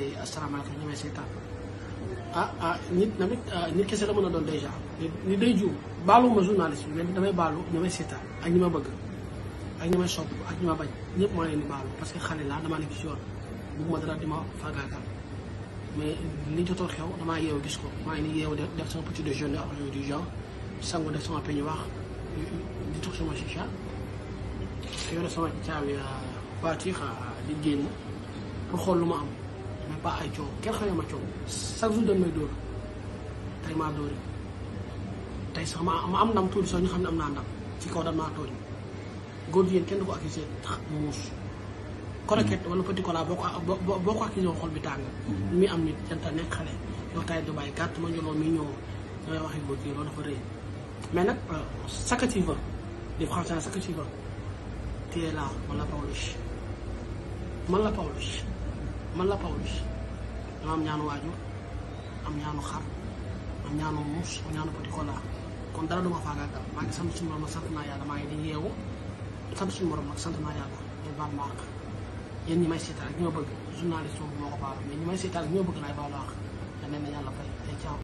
asalaamaaleykum ñu may seetaan ah ah nit tamit nit kese la mën a doon dèjà ni day juum baaluma journaliste bi mais damay baalu ñi may seetaan ak ñi ma bëgg ak ñi may sopp ak ñi ma bañ ñëpp maa leen di baalu parce que xale laa damaa nekk ci yoon bugguma dara di ma faagaagal mais li jotoon xew damaa yeewu gis ko maa ngi ni yeewu def sama petit déjeuner ak yooyu du genre sangu def sama peñu wax di tux sama chicha yore sama caabi voiture di génn pour xool lu ma am mais pas ay coow kenn xamee ma coow chaque jour dañ may dóor tey maa dóori tey sax ma ma am ndam tuuti sax ñu xam ne am naa ndam ci kaw dañ maa tooñ góor jigéen kenn du ko accusé tax muus croquette wala petit cola boo ko boo boo ko accusé xol bi tàng mi am nit janta nekk xale yow tay du bàyyi gàtt ma njoloo mi ñëw dangay waxi góor jigéen loolu dafa rëy mais nag ce que tu veux les français ce que tu veux tu es là man la Pawlish man la Pawlish man la Pawlish dama am ñaanu waajur am ñaanu xar am ñaanu muus am ñaanu petit cola kon dara duma faagaagal maa ngi sant suñu borom nag sant naa yàlla maa ngi di yeewu sant suñu borom nag sant naa yàlla di baal ma àq yéen ñi may seetaan ak ñi ma bëgg journaliste moo ko baal mais ñi may seetaan ak ñi ma bëgg laay baalu àq da leen na yàlla fay ay caaw